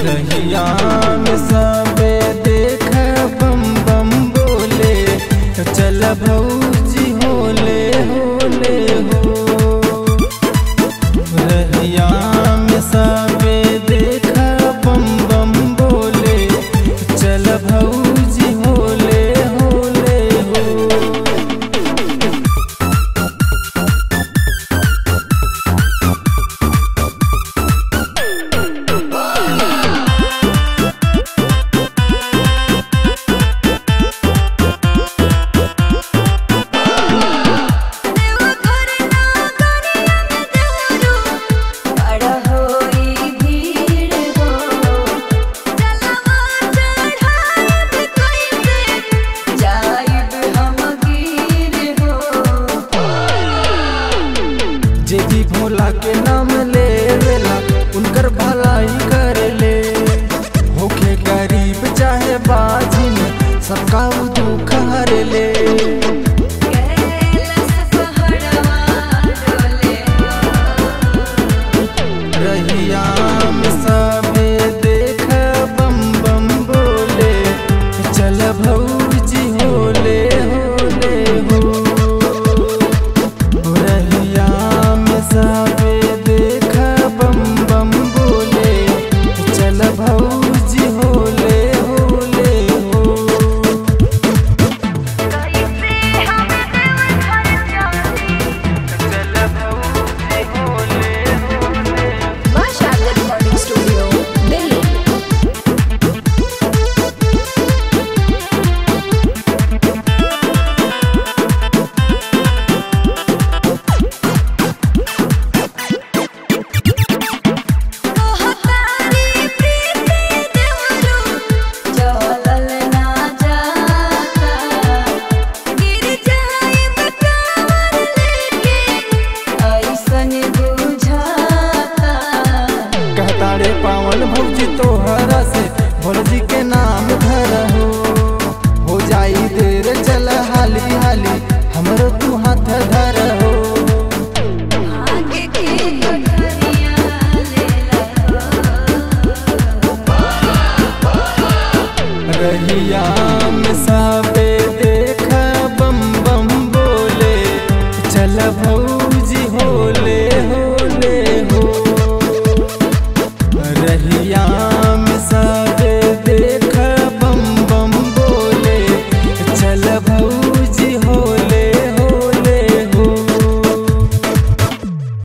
रहिया में सबे देख बम बम बोले चल भौजी होले होले हो रहिया में सबे देख बम बम बोले चल भौजी होले होले हो देवघर नागरिया में देवरू बड़ा होई भीड़ हो चलवा चढ़ाई कैसे जाइब हम गिर हो जे भी भोला के नाम लेवेला उनकर भलाई कर ले होखे गरीब चाहे बाजिन सबका उ दुख हर ले कैलाश पहाड़वा डोले रहिया में सबे देख बम बम बोले चल भौजी होले होले हो रहिया में सबे देख बम बम बोले चल भौजी होले होले हो कैसे हम देवघर जाई चल भौजी होले होले Masha Recording Studio, Delhi. कहतारी प्रीति देवरू चलल ना जाता गिर जाइब कांवर लेके ऐसन बुझाता कहता रे पावन भौजी तोहरा से